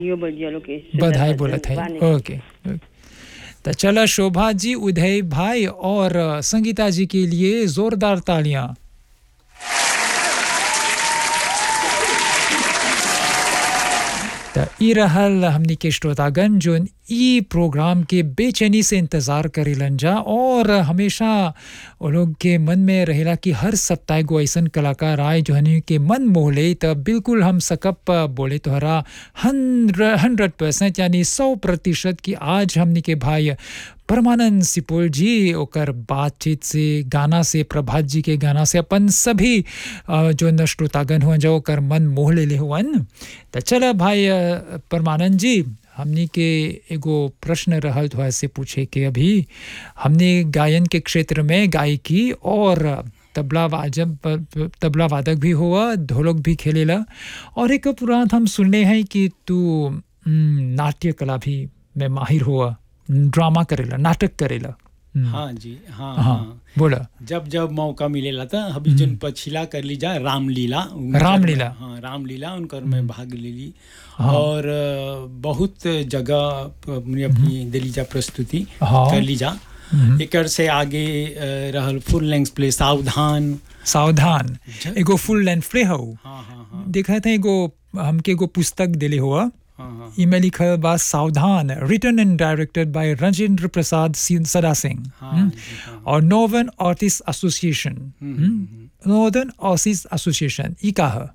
यो बजिया लोग के बधाई बोलत है ओके ओके। तो चला शोभा जी उदय भाई और संगीता जी के लिए जोरदार तालियां तो ई रहल हमनी के श्रोतागण जो ई प्रोग्राम के बेचैनी से इंतज़ार करेलन जा और हमेशा वो लोग के मन में रहेला कि हर सप्ताह एगो ऐसन कलाकार आए जो हनी के मन मोह ले तो बिल्कुल हम सकप बोले तोहरा हंड्रेड परसेंट यानी सौ प्रतिशत कि आज हमनी के भाई परमानंद सिपोल जी ओकर बातचीत से गाना से प्रभात जी के गाना से अपन सभी अ, जो न श्रोतागण हुआ जो ओकर मन मोह ले हुअन तो चल भाई अ, परमानंद जी हमनी के एगो प्रश्न रहल थोड़ा से पूछे के अभी हमने गायन के क्षेत्र में गायकी और तबला वाजब तबला वादक भी हुआ ढोलक भी खेलेला और एक पुराण हम सुनने हैं कि तू हम्म, नाट्य कला भी में माहिर हुआ ड्रामा करेला नाटक करेला हम्म, हाँ जी हाँ हाँ हाँ बोला जब जब मौका मिलेला था अभी जन पछिला कर ली जा रामलीला उनकर रामलीला। में- हाँ रामलीला उनकर में भाग ले ली हाँ। और अ, बहुत जगह अपनी अपनी दिली जा प्रस्तुति हाँ। कर ली जा हम्म, एकर से आगे अ, रहल फुल लेंथ प्ले सावधान सावधान ज- एगो फुल लेंथ प्ले हो हाँ हाँ हाँ देखा था एगो हमके एगो पुस्तक दिले हुआ हाँ हाँ इमें लिखल बा सावधान written and directed by Rajendra Prasad Singh- Sada Singh हाँ हम्म, जी, हाँ। और नॉर्दर्न आर्टिस्ट एसोसिएशन हम्म, हम्म, नॉर्दर्न आर्टिस्ट एसोसिएशन ई का है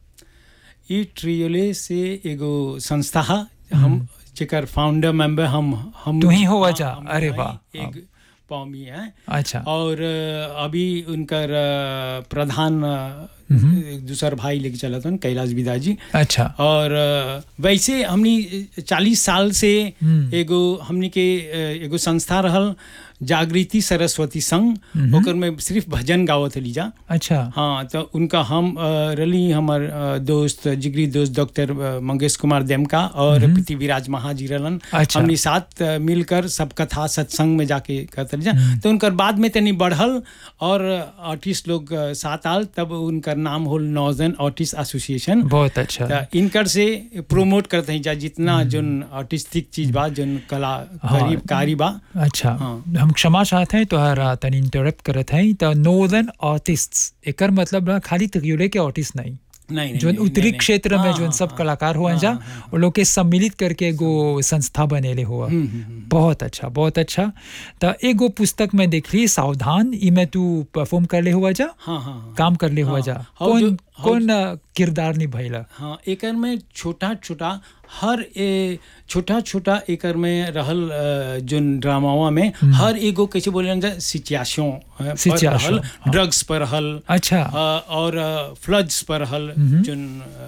ई ट्रियोले से एगो संस्था है हम जेकर फाउंडर मेंबर हम हम तू ही होवा हाँ, जा, हम अरे हैं, वाह। एक पौमी है अच्छा और अ, अभी उनकर अ, प्रधान अ, दूसर भाई लेके चला था कैलाश विदा जी अच्छा और अ, वैसे हमनी चालीस साल से हम्म। एगो हमनी के अ, एगो संस्था रहल जागृति सरस्वती संघ ओकर में सिर्फ भजन गावत हली जा अच्छा हाँ तो उनका हम अ, रली हमर अ, दोस्त जिगरी दोस्त डॉक्टर अ, मंगेश कुमार देमका और पृथ्वीराज महाजी रहलन अच्छा। हमनी साथ अ, मिलकर सब कथा सत्संग में जाके करते जा तो उनकर बाद में तनी बढ़ल और आर्टिस्ट लोग अ, साथ आल तब उनकर नाम होल नॉर्दर्न आर्टिस्ट एसोसिएशन बहुत अच्छा त इनकर से प्रोमोट करते हैं जा जितना जोन आर्टिस्टिक चीज बा जोन कला हाँ। करीब कारी बा अच्छा हाँ। हम क्षमा चाहते हैं तोहरा तनी इंटरप्ट करत हैं तो नॉर्दर्न आर्टिस्ट्स एकर मतलब ना खाली त्रियुले के आर्टिस्ट नहीं नहीं नहीं जो नहीं, उत्तरी नहीं, नहीं। क्षेत्र में हाँ, जो हाँ, सब हाँ। कलाकार हुआ जा हाँ, वो लोग के सम्मिलित करके एगो संस्था बनेले हुआ हम्म, हम्म, हम्म। बहुत अच्छा बहुत अच्छा तो एगो पुस्तक में देख ली सावधान ई में तू परफॉर्म कर ले हुआ जा हाँ हाँ हाँ काम कर ले हुआ हाँ, जा हाउ कौन जो- हाउ कौन अ, किरदार निभैला हाँ एकर में छोटा छोटा हर ए छोटा छोटा एकर में रहल अ, जोन ड्रामावा में हर एगो कैसे बोले जा सिचुएशन पर Situation, रहल हाँ। ड्रग्स पर रहल अच्छा अ, और फ्लड्स पर रहल जोन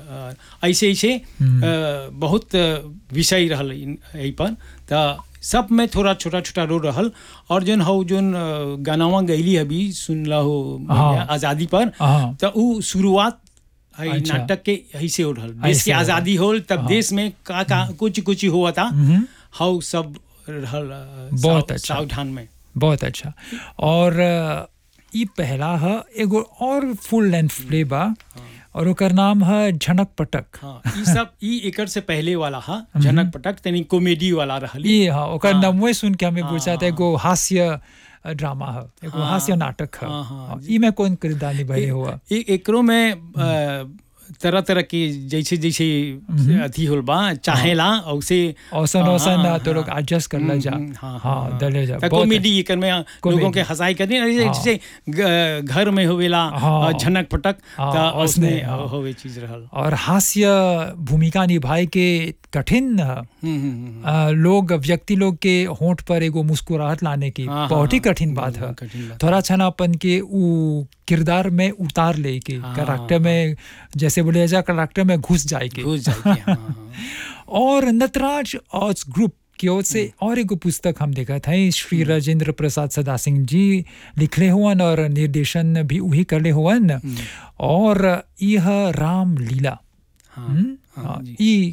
अ, ऐसे ऐसे अ, बहुत अ, विषय रहल इन- एहि पर त सब में थोड़ा छोटा छोटा रोल रहल और जोन हौ जोन अ, गानावा गैली अभी सुनला हो हाँ। आज़ादी पर हाँ त उ शुरुआत है अच्छा। नाटक के ऐसे हो रहल देश ऐसे की हो रहल। आज़ादी होल तब देश में का का कुछ कुछ हुआ था हम्म, हाउ सब रहल अ, बहुत साव- अच्छा। सावधान में बहुत अच्छा और अ, ई पहला है एगो और फुल लेंथ प्ले बा और ओकर नाम है झनक पटक हाँ ई सब ई एकर से पहले वाला हा झनक पटक तनी कॉमेडी वाला रहल ये हाँ ओकर हाँ। नामवे सुन के हमें हाँ, पूछा था हाँ। एगो हास्य अ, ड्रामा है एगो हाँ, हास्य नाटक है हाँ, हाँ, हाँ, ई में कौन किरदार निभाए हुआ ए- एकरो में अ, तरह तरह के जैसे जैसे अथी होल बा चाहेला औसे औसन हाँ, औसन हाँ, तो लोग हाँ। एडजस्ट कर ले जा हम्म, हाँ, हाँ हाँ, दले जा त बहुत कॉमेडी एकर में लोगों कॉमेडी। के हंसाई करनी और हाँ। जैसे ग- घर में होवेला हाँ। अ, झनक पटक हाँ, त उसने, उसने हाँ। होवे चीज रहल और हास्य भूमिका निभाए के कठिन है हम्म, हम्म, हम्म, आ, लोग व्यक्ति लोग के होंठ पर एगो मुस्कुराहट लाने की हाँ, बहुत ही हाँ, कठिन बात है कठिन बात। थोड़ा छनापन के उ किरदार में उतार ले के हाँ, करेक्टर में जैसे बोले जा करेक्टर में घुस जाए के घुस जाएगी हाँ, हाँ। और नटराज आर्ट्स ग्रुप की ओर से और एगो पुस्तक हम देखा था श्री राजेंद्र प्रसाद सदा सिंह जी लिखले हुअन और निर्देशन भी वही करले हुअन और यह राम लीला हाँ, हम्म? हाँ, हाँ, जी। ई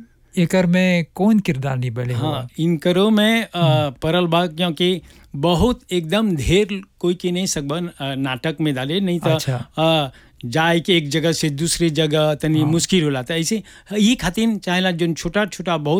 एकर में कौन किरदार निभले हुआ हाँ इनकरो में अ, परल बा क्योंकि बहुत एकदम ढेर कोई के नहीं सकबन अ, नाटक में डाले नहीं तो अच्छा। अ, जाए के एक जगह से दूसरी जगह तनी मुश्किल होला त ऐसे ई खातिर चाहेला जोन छोटा छोटा बहुत